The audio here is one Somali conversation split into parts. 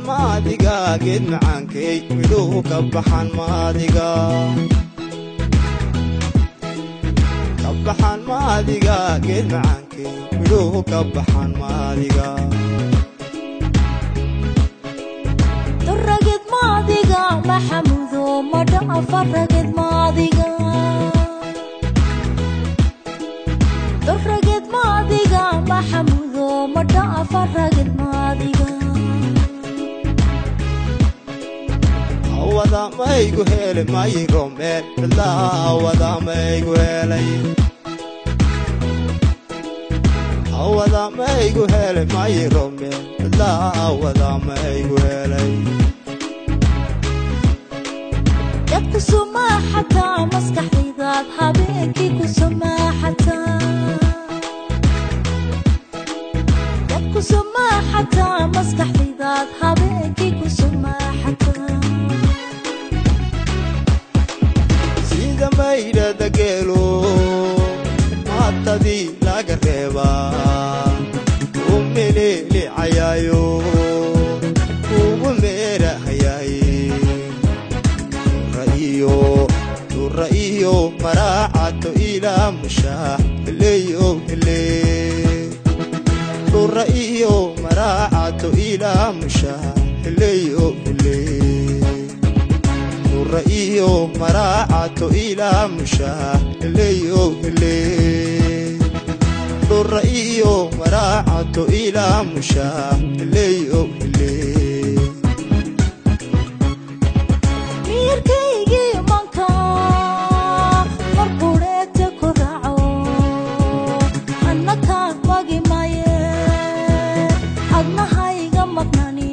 maadiga geed macaankay midhuhu ka baxaan maadiga ka baxaan maadiga geed macaankay midhuhu ka baxaan maadiga ragid maadiga maxamudo madhafa ragid maadiga ragid maadiga maxamudo madhafa ragid maadiga awada maygu hele mayro meel cidlaha awada maygu helay awada maygu hele mayro meel cidlaha awada maygu helay dadku sumaaxataa maskaxdaydaad habeenkii ku sumaaxataa dadku sumaaxataa maskaxdaydaad habeenkii ku sumaaxataa sida maydhada geelo maatadii laga reebaa u melelicayayo ugu meerahayaaye ra'iyo dura iyo maraacato ilaa mushaax heleyo hele dura iyo maraacato ilaa mushaax heleyo hele dura iyo maraacato ilaa mushaax heleyo hele dura iyo maraacato ilaa mushaax heleyo hele miirkaygii manka marqureete ku raaco annakaa magi maye adnahayga maqnani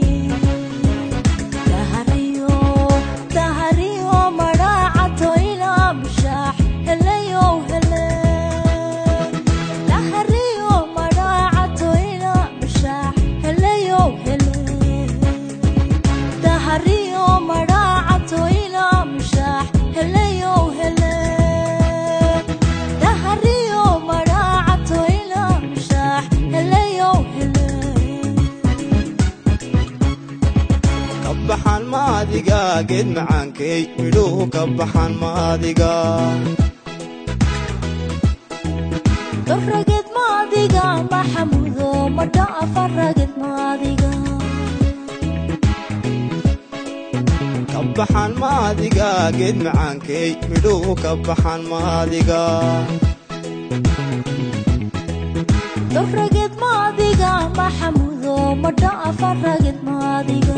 dahariyo dahariyo madhaacato ilaa mushaax heleyow hele dahariyo madhaacato ilaa mushaax heleyow hele dahariyo madhaacato ilaa mushaax heleyow hele dahariyo madhaacato ilaa mushaax heleyow hele ka baxaan maadiga geed macaankay midhuhu ka baxaan maadiga ragid maadiga maxamudo madhaafa ragid maadiga ka baxaan maadiga geed macaankay midhuhu ka baxaan maadiga ragid maadiga maxamudo madhaafa ragid maadiga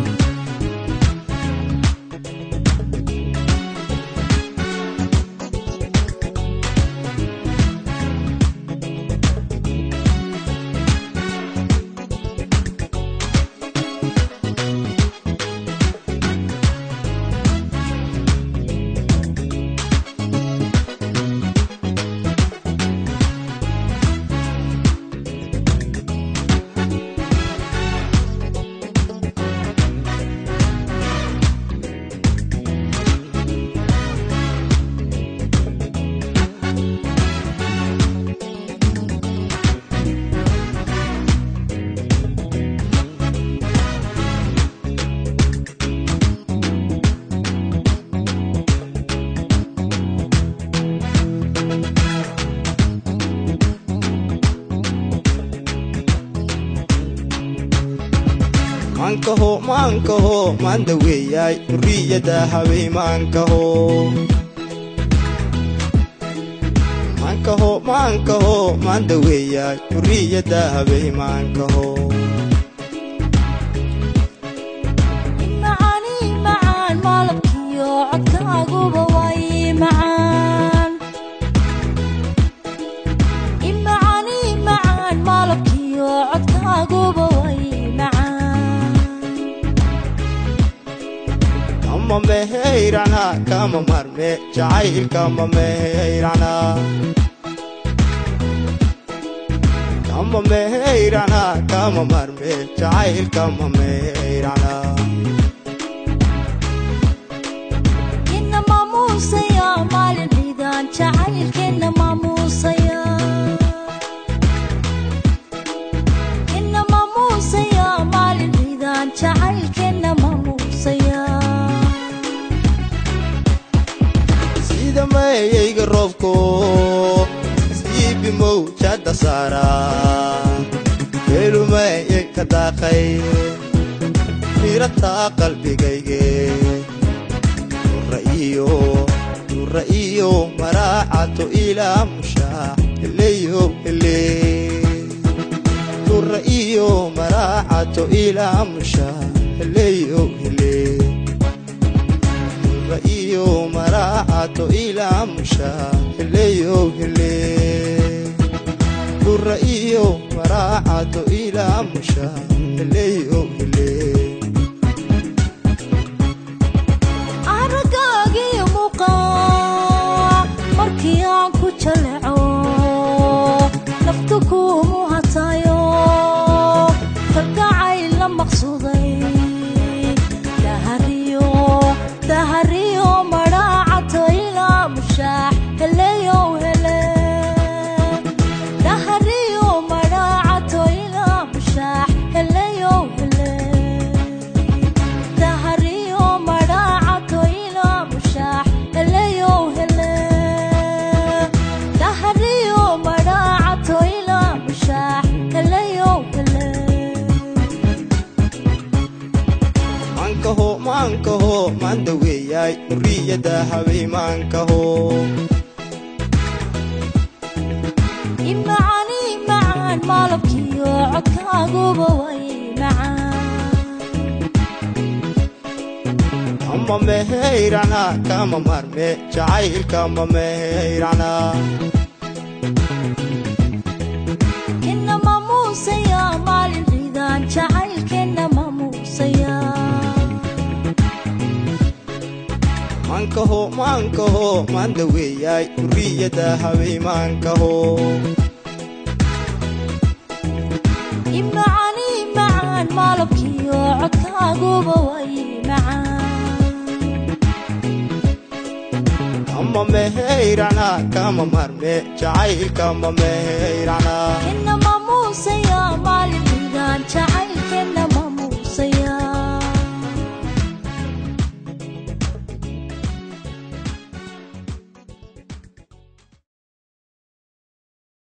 maankaho maankaho maanda weeyaay durriyada habay maankaho maankaho maankaho maanda weeyaay durriyada habay maankaho macaani macaan maalabkiyo codkaaguba way macaan imacaani macaan maalabkiyo codkaaguba way macaan kama meheyrana kama marme jacaylkama meheyrana kama meheyrana kama marme jacaylkama meheyrana ina maamuusaya maalin ciidaan jacaylkeena maamuusaya ina maamuusaya maalin ciidaan jacayl jacaylkeenna maamuusaya sida mayayga roobko siibimow jadda saara weelumayay ka daaqay mirataa qalbigayge nura iyo nura iyo maraacato ilaa mushaax heleyo hele nura iyo maraacato ilaa mushaax heleyo hele nura iyo maraacato ilaa mushaax heleyo hele nura iyo maraacato ilaa mushaax heleyo hele aragaagiyo muuqaa markii aan ku jaleeco naftu kuumu hatayo kalgacayl la maqsuuday dahariyo dahariyo madhaacato ilaa mushaax heleyow hele dahariyo madhaacato ilaa mushaax heleyow hele dahariyo madhaacato ilaa mushaax heleyow hele dahariyo madhaacato ilaa mushaax heleyow hele maankaho maankaho maanda weeyaay hurriyadda habay maankaho imacani macaan maalabkiyo codkaaguba way macaan ama meheyrana kama marme jacaylkama meheyrana kena maamuusaya maalin ciidaan jacaylkeenna maamuusaya maankaho maankaho maanda weeyaay hurriyadda habay maankaho imacani macaan maalabkiyo codkaaguba way macaan ama meheyrana kama marme jacaylkama meheyrana kena maamuusaya